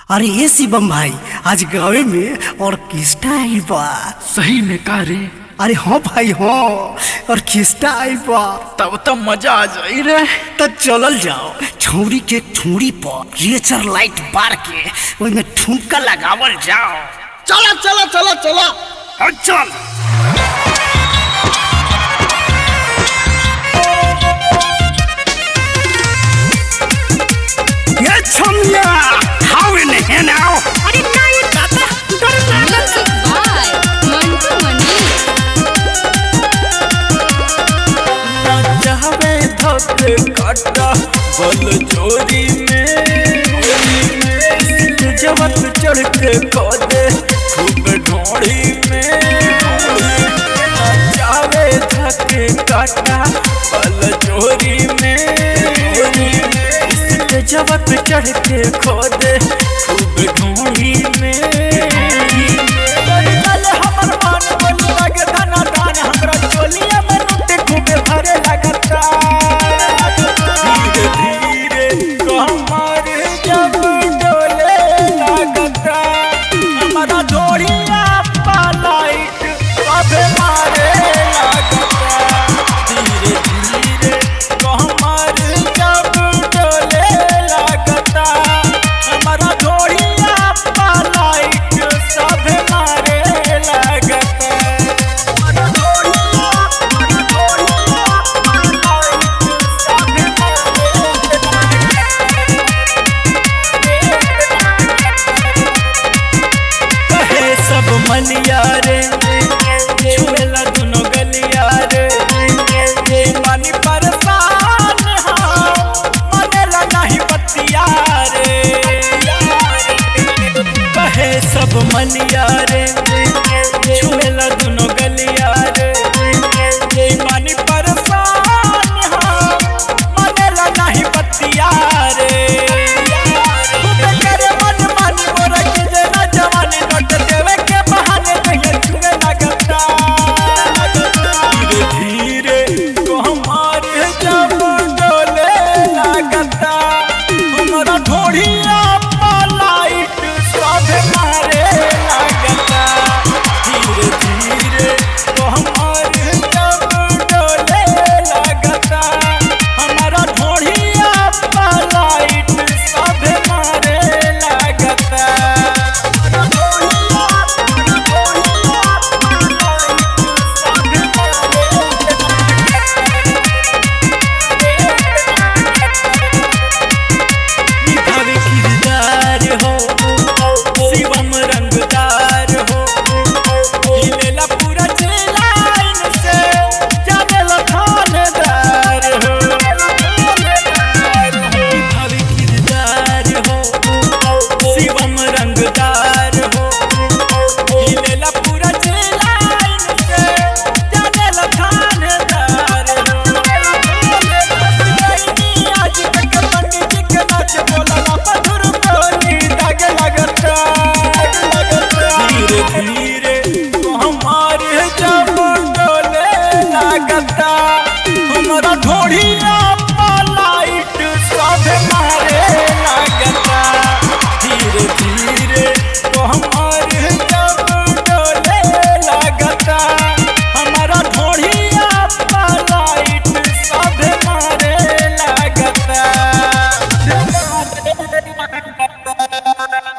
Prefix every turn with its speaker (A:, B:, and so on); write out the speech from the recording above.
A: अरे ये शिवम भाई आज गाँव में ऑर्केस्ट्रा आइल बा
B: सही में का रे
A: अरे हाँ भाई हाँ ऑर्केस्ट्रा आइल बा
B: तब तो मजा आ जाई रे
A: तो चलल जाओ छौरी के ठुमरी पर रेचर लाइट बार के ओइमे ठुमका लगावल जाओ
C: चला चला चला चला
A: हाँ, चल ये छमिया हाउ इन here now अरे ना ये दादा
D: Music by Mantu Mani.
B: चाहवे धक काटा बल चोरी में जवत चढ़ के खोदे खूब ढोड़ी में चाहवे धक काटा बल चोरी में जवत चढ़ के खोदे खूब ढोड़ी में हमर मन बन लगे धना दान हमरा चोलिया में लुटे खूबे भरे लगता धीरे धीरे कमर जब डोले लगता हमारा डोरिया पालाइट अबे मारे लगता धीरे धीरे कमर जब डोले लगता हमारा डोरिया पालाइट सब मारे लगता हमारा डोरिया कहे सब मनिया रे छुएला दोनों गलिया रे ये मानी परेशान हाँ मनेला नहीं बतिया रे कहे सब मनिया रे छुएला दोनों गलिया रे ये मानी परेशान हाँ मनेला नहीं बतिया रे खूबे करे मन मानी मोरा के जना जवानी नोट देवे के बहाने नहीं छुए लगता धीरे धीरे तो हमारे जब डोले लगता हमारा ढोढ़िया लाइट सब मारे लगता धीरे धीरे तो हमारे जब डोले लगता हमारा ढोढ़िया लाइट सब मारे लगता हमारा ढोढ़िया निभावे किरदार हो शिवम